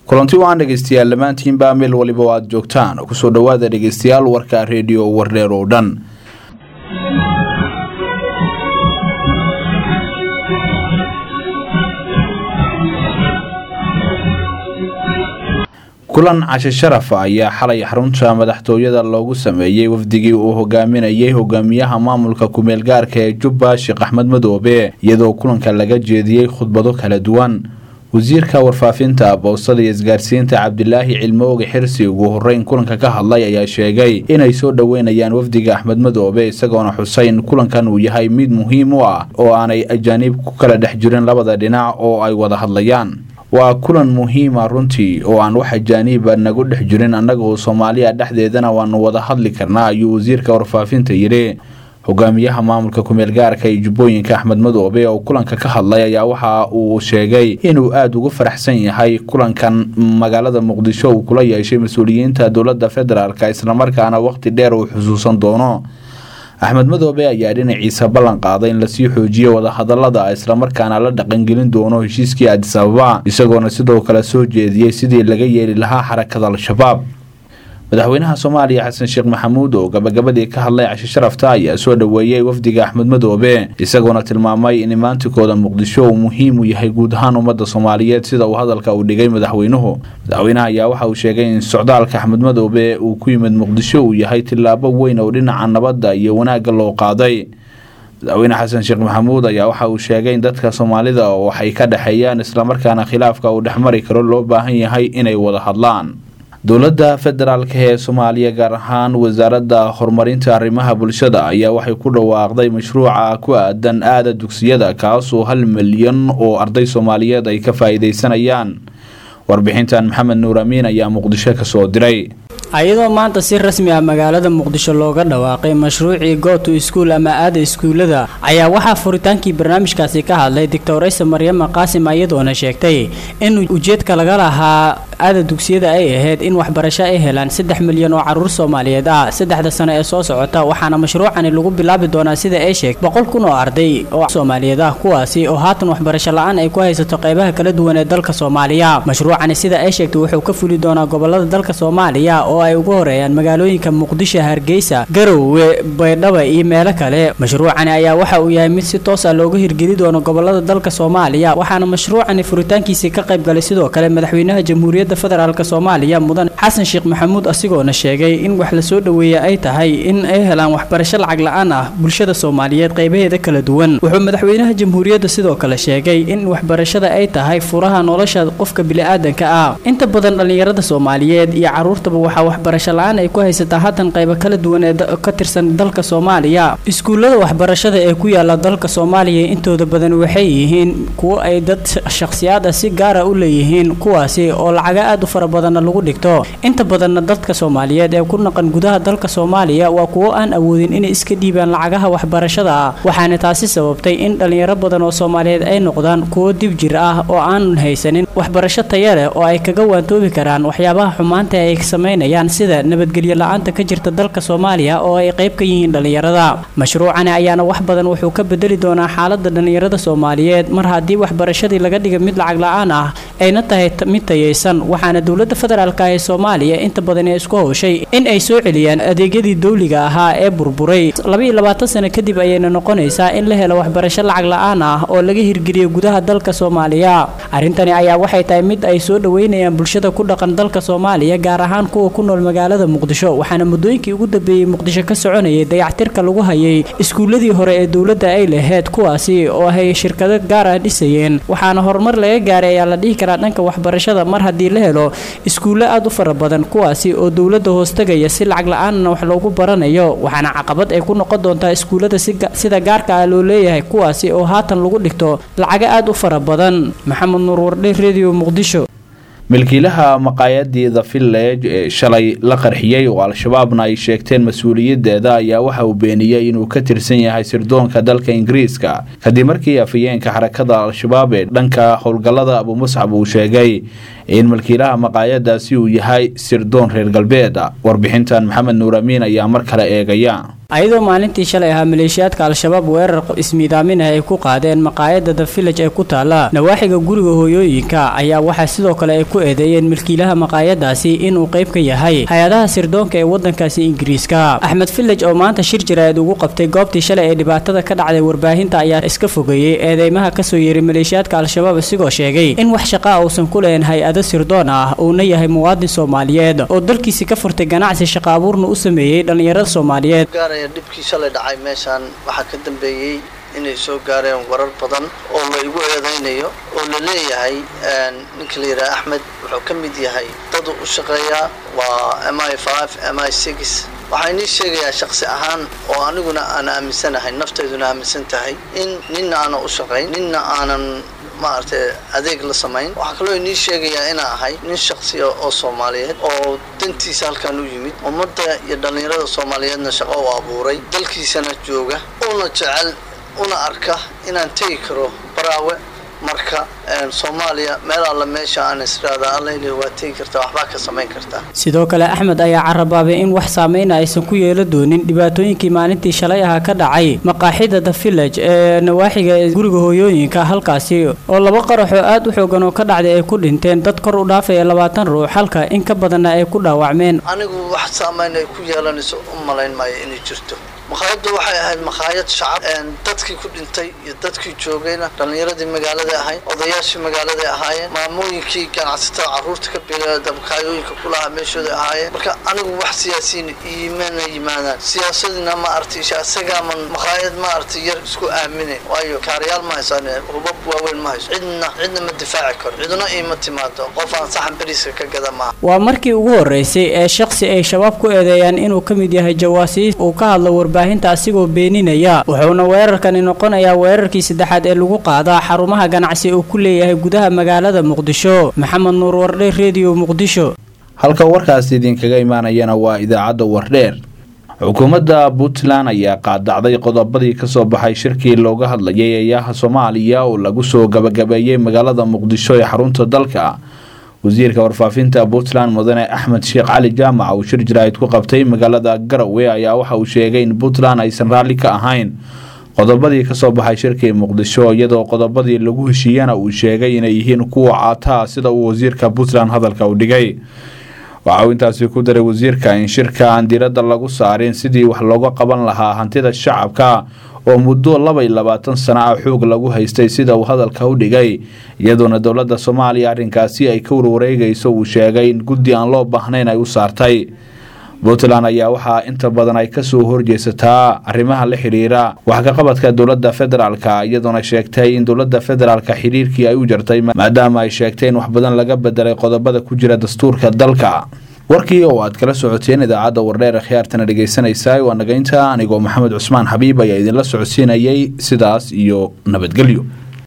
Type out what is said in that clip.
kulanti waan dhegeystayaal dhammaantiinbaa meel waliba o aad joogtaan kusoo dhowaada dhegeystayaal warka reediyo wardheer oo dhan kulan cashe sharaf ayaa xalay xarunta madaxtooyada loogu sameeyey wafdigii uu hogaaminayay hogaamiyaha maamulka kumeel gaarka ee jubba sheekh axmed madoobe iyadoo kulanka laga jeediyey khudbado kala duwan wasiirka warfaafinta boostada iyo isgaarsiinta cabdilaahi cilmooge xirsi ugu horeyn kulanka ka hadlay ayaa sheegay inay soo dhoweynayaan wafdiga axmed madoobe isagoona xuseyn kulankan uu yahay mid muhiim u ah oo aanay ajaaniib ku kala dhex jirin labada dhinac oo ay wada hadlayaan waa kulan muhiima runtii oo aan wax ajaaniiba nagu dhex jirin annagoo soomaaliya dhexdeedana waanu wada hadli karnaa ayuu wasiirka warfaafinta yidhi hogaamiyaha maamulka kumeel gaarka ee jubbooyinka axmed madoobe oo kulanka ka hadlay ayaa waxa uu sheegay inuu aada ugu faraxsan yahay kulankan magaalada muqdisho uu kula yeeshay mas-uuliyiinta dowladda federaalk islamarkaana waqti dheer uu xusuusan doono axmed madoobe ayaa dhinaciisa ballan qaaday in lasii xoojiyo wadahadalada islamarkaana la dhaqangelin doono heshiiskii adis ababa isagoona sidoo kale soo jeediyey sidii laga yeeli lahaa xarakada al-shabaab madaxweynaha soomaaliya xasan sheekh maxamuud oo gabagabadii ka hadlay cashe sharafta ayaa soo dhoweeyey wafdiga axmed madoobe isagoona tilmaamay in imaantikooda muqdisho uu muhiim u yahay guud ahaan ummadda soomaaliyeed sida uu hadalka u dhigay madaxweynuhu madaxweynaha ayaa waxa uu sheegay in socdaalka axmed madoobe uu ku yimid muqdisho uu yahay tillaabo weyn oo dhinaca nabadda iyo wanaagga loo qaaday madaxweyne xasan sheekh maxamuud ayaa waxa uu sheegay in dadka soomaalida waxay ka dhexeeyaan islamarkaana khilaafka uu dhexmari karo loo baahan yahay inay wada hadlaan dowladda federaalka ee soomaaliya gaar ahaan wasaaradda horumarinta arrimaha bulshada ayaa waxay ku dhawaaqday mashruuca ku aadan aada dugsiyada kaasoo hal milyan oo arday soomaaliyeed ay ka faa-iideysanayaan warbixintan maxamed nuur amiin ayaa muqdisho kasoo diray ayadoo maanta si rasmi ah magaalada muqdisho looga dhawaaqay mashruucii goto iskuol ama aada iskuullada ayaa waxaa furitaankii barnaamijkaasi ka hadlay doctoraysa maryama qaasim iyadoona sheegtay in ujeedka laga lahaa aada dugsiyada ay ahayd in waxbarasho ay helaan saddex milyan oo caruur soomaaliyeed ah saddexda sano ee soo socota waxaana mashruucani lagu bilaabi doonaa sida ay sheegtay boqol kun oo arday oo soomaaliyeed ah kuwaasi oo haatan waxbarasho la-aan ay ku haysato qaybaha kala duwan ee dalka soomaaliya mashruucani sida ay sheegtay wuxuu ka fuli doonaa gobolada dalka soomaaliya oo ay ugu horeeyaan magaalooyinka muqdisho hargeysa garowe baydhaba iyo meelo kale mashruucani ayaa waxa uu yahay mid si toos ah looga hirgeli doono gobolada dalka soomaaliya waxaana mashruucani furitaankiisii ka qayb galay sidoo kale madaxweynaha jamhuuriyadda federaalk soomaaliya mudan xasan sheekh maxamuud asigoona sheegay in wax lasoo dhoweeya ay tahay in ay helaan waxbarasho lacag la-aan ah bulshada soomaaliyeed qaybaheeda kala duwan wuxuu madaxweynaha jamhuuriyadda sidoo kale sheegay in waxbarashada ay tahay furaha nolosha qofka bili-aadanka ah inta badan dhallinyarada soomaaliyeed iyo caruurtaba waxaa waxbarasho la-aan ay ku haysataa haatan qaybo kala duwan ee ka tirsan dalka soomaaliya iskuullada waxbarashada ee ku yaala dalka soomaaliya intooda badan waxay yihiin kuwo ay dad shakhsiyaad ah si gaara u leeyihiin kuwaasi oo lacaga aad u fara badanna lagu dhigto inta badanna dadka soomaaliyeed ee ku naqan gudaha dalka soomaaliya waa kuwo aan awoodin inay iska dhiibaan lacagaha waxbarashada ah waxaana taasi sababtay in dhallinyaro badan oo soomaaliyeed ay noqdaan kuwo dib jir ah oo aanan haysanin waxbarasho taya leh oo ay kaga waantoobi karaan waxyaabaha xumaanta ay samaynayaan sida nabadgelyo la-aanta ka jirta dalka soomaaliya oo ay qayb ka yihiin dhallinyarada mashruucani ayaana wax badan wuxuu ka bedeli doonaa xaalada dhallinyarada soomaaliyeed mar haddii waxbarashadii laga dhiga mid lacag la-aan ah ayna tahay mid tayaysan waxaana dowladda federaalk ee soomaaliya inta badan ee isku howshay in ay soo celiyaan adeegyadii dowliga ahaa ee burburay labaiyo labaatan sano kadib ayayna noqonaysaa in la helo waxbarasho lacag la-aan ah oo laga hirgeliyo gudaha dalka soomaaliya arrintani ayaa waxay tahay mid ay soo dhoweynayaan bulshada ku dhaqan dalka soomaaliya gaar ahaan kuwa ku nool magaalada muqdisho waxaana muddooyinkii ugu dambeeyey muqdisho ka soconayay dayactirka lagu hayay iskuulladii hore ee dowladda ay lahayd kuwaasi oo ay shirkado gaar ah dhisayeen waxaana horumar laga gaaray ayaa la dhihi karaa dhanka waxbarashada mar haddii la helo iskuullo aad u fara badan kuwaasi oo dowladda hoostagaya si lacag la-aanna wax loogu baranayo waxaana caqabad ay ku noqon doontaa iskuullada sida gaarka ah loo leeyahay kuwaasi oo haatan lagu dhigto lacago aad u fara badan maxamed nuur wardhe redio muqdisho milkiilaha maqaayadii the village ee shalay la qarxiyey oo al-shabaabna ay sheegteen mas-uuliyadeeda ayaa waxa uu beeniyey inuu ka tirsan yahay sirdoonka dalka ingiriiska kadib markii afayeenka xarakada al-shabaab ee dhanka howlgallada abumuscab uu sheegay in malkiilaha maqaayadaasi uu yahay sirdoon reer galbeed warbixintan maxamed nuur amiin ayaa mar kale eegaya ayadoo maalintii shalay ahaa maleeshiyaadka al-shabaab weerar ismiidaaminah ay ku qaadeen maqaayada the village ee ku taala nawaaxiga guriga hooyooyinka ayaa waxaa sidoo kale ay ku eedeeyeen milkiilaha maqaayadaasi inuu qayb ka yahay hay-adaha sirdoonka ee wadankaasi ingiriiska axmed village oo maanta shir jaraa'id ugu qabtay goobtii shalay ee dhibaatada ka dhacday warbaahinta ayaa iska fogeeyey eedeymaha kasoo yeeray maleeshiyaadka al-shabaab isigoo sheegay in wax shaqaa uusan ku lahayn hay-ado sirdoon ah uuna yahay muwaadin soomaaliyeed oo dalkiisi ka furtay ganacsi shaqa abuurna u sameeyey dhallinyarada soomaaliyeed dhibkii shalay dhacay meeshaan waxaa ka dambeeyey inay soo gaareen warar badan oo la igu eedaynayo oo la leeyahay ninka la yidhaha axmed wuxuu ka mid yahay dad u shaqeeyaa waa m i five m i six waxaa inii sheegayaa shaksi ahaan oo aniguna aan aaminsanahay naftayduna aaminsan tahay in ninna aanan u shaqayn ninna aanan maaragtay adeeg la samayn waxaa kaloo inii sheegayaa inaa ahay nin shaksiya oo soomaaliyeed oo dantiisa halkan u yimid ummadda iyo dhallinyarada soomaaliyeedna shaqo u abuuray dalkiisana jooga una jecel una arka inaan tegi karo baraawe marka soomaaliya meel alla meesha aan israada alla ilih waa tegi kartaa waxbaa ka samayn kartaa sidoo kale axmed ayaa carabaabay in wax saameyna aysan ku yeela doonin dhibaatooyinkii maalintii shalay aha ka dhacay maqaaxida the village ee nawaaxiga guriga hooyooyinka halkaasi oo laba qaraxoo aad u xoogan oo ka dhacday ay ku dhinteen dad kor u dhaafaya labaatan ruux halka in ka badanna ay ku dhaawacmeen anigu wax saameyn ay ku yeelanayso u malayn maayo inay jirto maqaayaddu waxay ahayd maqaayad shacab dadkii ku dhintay iyo dadkii joogayna dhallinyaradii magaalada ahayd odayaashii magaaladay ahaayeen maamooyinkii ganacsatada carruurta ka bila dabakaayooyinka kulahaa meeshooda ahaayeen marka anigu wax siyaasiyiin iimana yimaadaan siyaasadina ma aragtay isagaaman maqaayad ma aragtay yar isku aamine waayo kaarayaal ma haysaan hubab waaweyn ma hayso cidna cidna ma difaaci karo ciduna iima timaado qof aan saxan beriiska ka gada maaha waa markii ugu horeysay ee shaksi ay shabaab ku eedeeyaan inuu ka mid yahay jawaasiis uu ka hadlo warbaahinta asigoo beeninaya wuxuuna weerarkani noqonayaa weerarkii saddexaad ee lagu qaadaa xarumaha ganacsi uu ku leeyahay gudaha magaalada muqdisho maxamed nuur wardhe rediyo muqdisho halka warkaas idinkaga imaanayana waa idaacadda wardheer xukuumadda puntland ayaa qaadacday qodobadii kasoo baxay shirkii looga hadlayay eeyaha soomaaliya oo lagu soo gabagabeeyey magaalada muqdisho ee xarunta dalka wasiirka warfaafinta puntland mudane axmed sheekh cali jaamac uu shir jaraa'id ku qabtay magaalada garowe ayaa waxa uu sheegay in puntland aysan raalli ka ahayn qodobadii kasoo baxay shirkii muqdisho iyadoo qodobadii lagu heshiiyana uu sheegay inay yihiin kuwa caataa sida uu wasiirka puntland hadalka u dhigay waxa uu intaasi ku daray wasiirka in shirka aan diiradda lagu saarin sidii wax looga qaban lahaa hantida shacabka oo muddo laba iyo labaatan sano ah xoog lagu haystay sida uu hadalka u dhigay iyadoona dowladda soomaaliya arrinkaasi ay ka warwareegayso uu sheegay in guddi aan loo baahnayn ay u saartay puntland ayaa waxaa inta badan ay kasoo horjeesataa arrimaha la xidhiira wax ka qabadka dowladda federaalka iyadoona sheegtay in dowladda federaalka xiriirkii ay u jartay maadaama ay sheegtay in wax badan laga bedelay qodobada ku jira dastuurka dalka warkii oo aad kala socoteen idaacadda wardheer khiyaartana dhegaysanaysaa waa nagaynta anigoo maxamed cusmaan xabiib ayaa idinla socodsiinayay sidaas iyo nabadgelyo